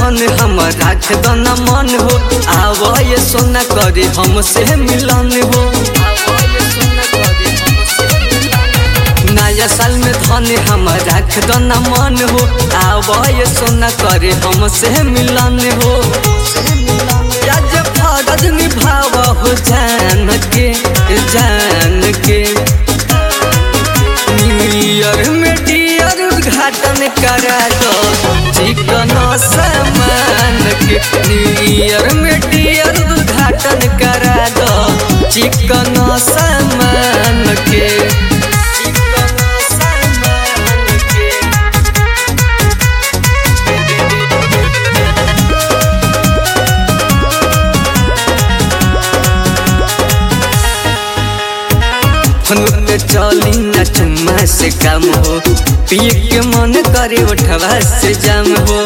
धन हम राख दना मन हो आव ये सोना करे हमसे मिलन हो नया साल में धन हम राख दना मन हो आव ये सोना करे हमसे मिलन हो आज फरज निभाव हो जान के जान के न्यू ईयर में डियर उद्घाटन करा दो चिकन सामान के न्यू ईयर में डियर उद्घाटन करा दो चिकन सामान के चिकन सामान के फोन पे चली न चुम्मा से काम हो पिए के मन करे उठवा से जाम हो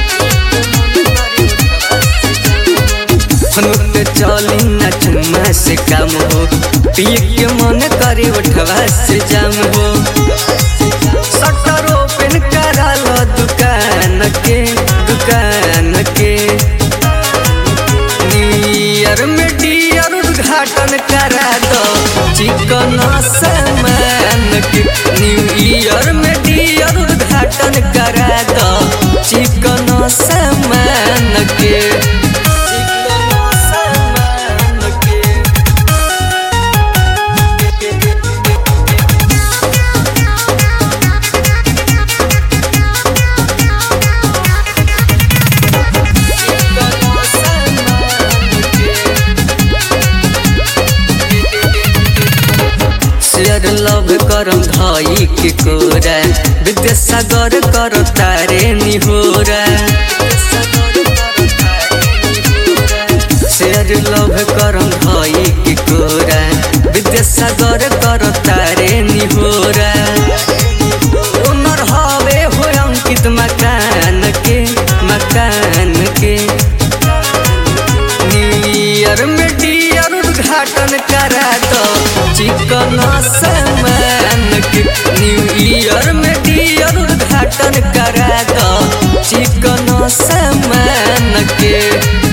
फोन पे चली न चुम्मा से काम हो पिए के मन करे उठवा से जाम हो शटर ओपन करा लो दुकान के दुकान के न्यू ईयर में डियर उद्घाटन करा दो चिकन सामान के न्यू ईयर में डियर उद्घाटन करा दो चिकन सामान के चिकन सामान के शेयर लव करम धाई के कोरा विद्यासागर कर तारे निहोरा शेयर लव करम धाई के कोरा विद्यासागर कर तारे निहोरा ओनर हवे हो अंकित मकान के मकान के न्यू ईयर में डियर उद्घाटन करा दो चिकन सामान के न्यू ईयर में डियर उद्घाटन करा दो चिकन सामान के